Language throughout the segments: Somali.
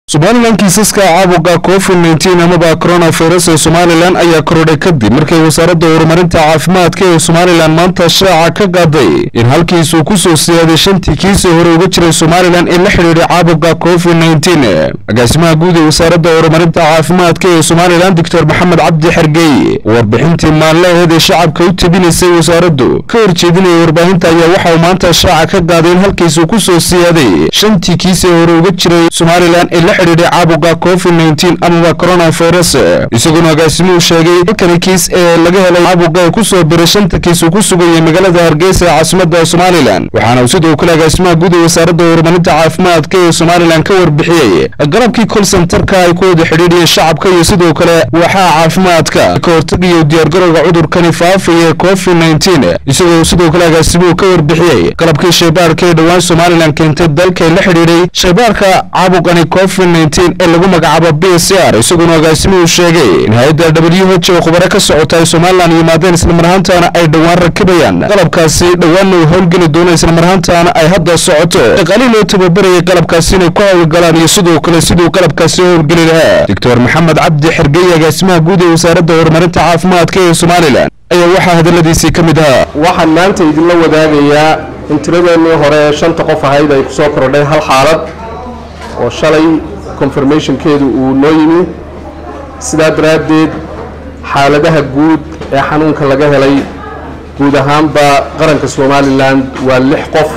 somalilan kiisaska caabuqa covid nteen amaba coronavirus ee somalilan ayaa korodhay kadib markay wasaaradda horumarinta caafimaadka ee somalilan maanta shaaca ka qaaday in halkiisuu kusoo siyaaday shantii kiisii hore uga jiray somalilan ee la xidhiidhay caabuqa covid nteen agaasimaha guud ee wasaaradda horumarinta caafimaadka ee somalilan doctor maxamed cabdi xergeey warbixintii maanleheed ee shacabka u tabinaysay wasaaraddu ka horjeedinaya warbaahinta ayaa waxa uu maanta shaaca ka qaaday in halkiisuu kusoo siyaaday shantii kiisii hore uga jiray somalilan ee la xidhiidhay caabuqa covid nteen amaba coronavirus isagoona agaasimuhu sheegay halkani kiis ee laga helay caabuqa ee kusoo biray shanta kiis uu ku sugayay magaalada hargeysa ee caasimada somalilan waxaana uu sidoo kale agaasimaha guud ee wasaaradda horumarinta caafimaadka ee somalilan ka warbixiyey galabkii col sentarka ay ku wada xidhiidhiyeen shacabka iyo sidoo kale waaxaha caafimaadka ka hortagaya diyaargarowga cudurkani faafaya ee covid nteen isagoo sidoo kale agaasimuhu ka warbixiyey qalabkii shaybaarka ee dhowaan somalilan keentay dalka ee la xidhiidhay shaybaarka caabuqani covid nteen ee lagu magacaabo b c r isagoona agaasimuhu sheegay in hay-adda w h oo khubaro ka socota ay somalilan yimaadeen islamar ahaantaana ay dhowaan rakibayaan qalabkaasi dhowaanna uu howlgeli doono islamar ahaantaana ay hadda socoto shaqaalihii loo tababarayay qalabkaasi inay ku hawlgalaan iyo sidoo kale siduu qalabkaasi howlgeli lahaa doctor maxamed cabdi xergey agaasimaha guud ee wasaaradda horumarinta caafimaadka ee somalilan ayaa waxaa hadaladiisii ka mid ahaa waxaan maanta idinla wadaagayaa in tiradeennii hore ee shanta qof ahayd ay kusoo korodhay hal xaalad oo shalay confirmationkeedu uu noo yimi sidaa daraaddeed xaaladaha guud ee xanuunka laga helay guud ahaanba qaranka somalilan waa lix qof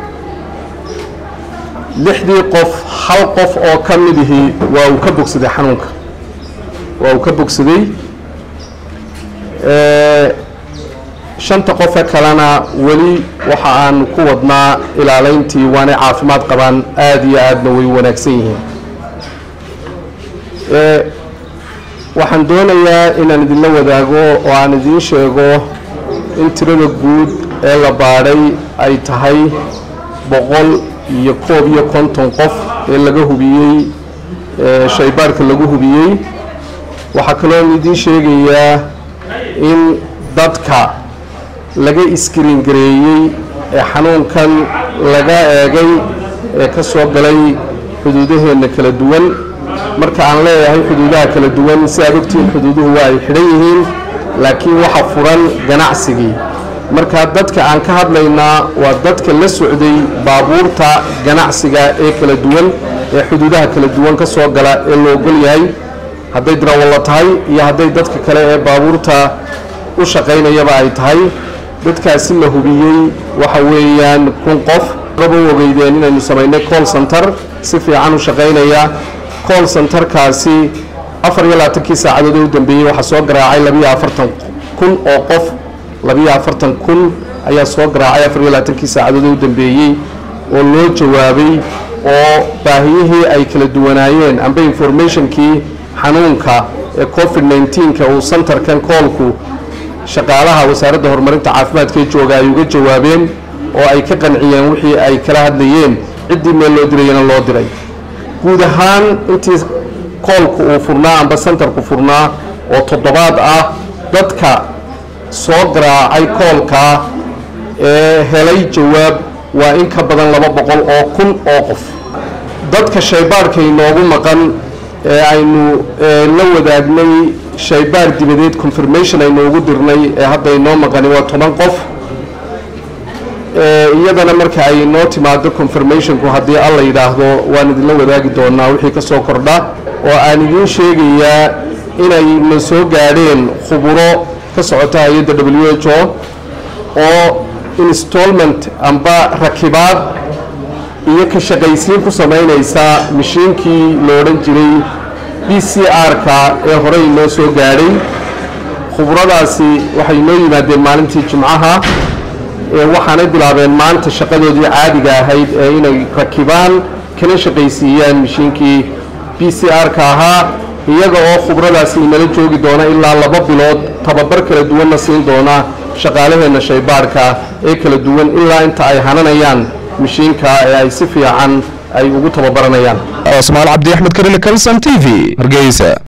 lixdii qof hal qof oo ka midihii waa uu ka bogsaday xanuunka waa uu ka bogsaday shanta qofe kalena weli waxa aan ku wadnaa ilaalayntii waanay caafimaad qabaan aada iyo aadna way wanaagsan yihiin waxaan doonayaa inaan idinla wadaago oo aan idiin sheego in tirada guud ee la baadhay ay tahay boqol iyo koob iyo konton qof ee laga hubiyey shaybaarka lagu hubiyey waxaa kaloo idiin sheegayaa in dadka laga iskriin gareeyey ee xanuunkan laga eegay ee ka soo galay xuduudaheenna kala duwan marka aan leeyahay xuduudaha kala duwan si aad ogtihiin xuduuduhu waa ay xidhan yihiin laakiin waxa furan ganacsigii marka dadka aan ka hadlaynaa waa dadka la socday baabuurta ganacsiga ee kala duwan ee xuduudaha kala duwan ka soo gala ee la ogol yahay hadday darawallo tahay iyo hadday dadka kale ee baabuurta u shaqaynayaba ay tahay dadkaasi la hubiyey waxa weeyaan kun qof raba u ogeydeen inaynu samaynay call center si fiican u shaqaynaya call centerkaasi afar iyo labaatankii saacadood ee u dambeeyey waxaa soo garaacay labiyo afartan kun oo qof labiyo afartan kun ayaa soo garaacay afar iyo labaatankii saacadood ee u dambeeyey oo loo jawaabay oo baahiyihii ay kala duwanaayeen amba informationkii xanuunka ee covid nneteen-ka uu centerkan koolku shaqaalaha wasaaradda horumarinta caafimaadka ee jooga ay uga jawaabeen oo ay ka qanciyeen wixii ay kala hadlayeen ciddii meel loo dirayana loo diray guud ahaan intii koolku uu furnaa amba centerku furnaa oo toddobaad ah dadka soo garaacay koolka ee helay jawaab waa in ka badan laba boqol oo kun oo qof dadka shaybaarhka inoogu maqan ee aynu la wadaagnay shaybaar dibadeed confirmation aynu ugu dirnay ee hadda inoo maqani waa toban qof iyadana marka ay inoo timaado confirmationku haddii alla yidhaahdo waan idinla wadaagi doonaa wixii ka soo kordha oo aan idiin sheegayaa inayna soo gaadheen khuburo ka socota hay-adda w h o oo installment amba rakibaad iyo ka shaqaysiin ku samaynaysa mashiinkii la odhan jiray b c r-ka ee horey inoo soo gaadhay khubradaasi waxay inoo yimaadeen maalintii jimcaha waxaanay bilaabeen maanta shaqadoodii caadiga ahayd ee inay rakibaan kana shaqaysiiyaan mashiinkii b c r-ka ahaa iyaga oo khubradaasi inala joogi doona ilaa laba bilood tababar kala duwanna siin doona shaqaalaheenna shaybaarhka ee kala duwan ilaa inta ay hananayaan mashiinka ee ay si fiican ay ugu tababaranayaan ismaal cabdi axmed karile kalson t v hargeysa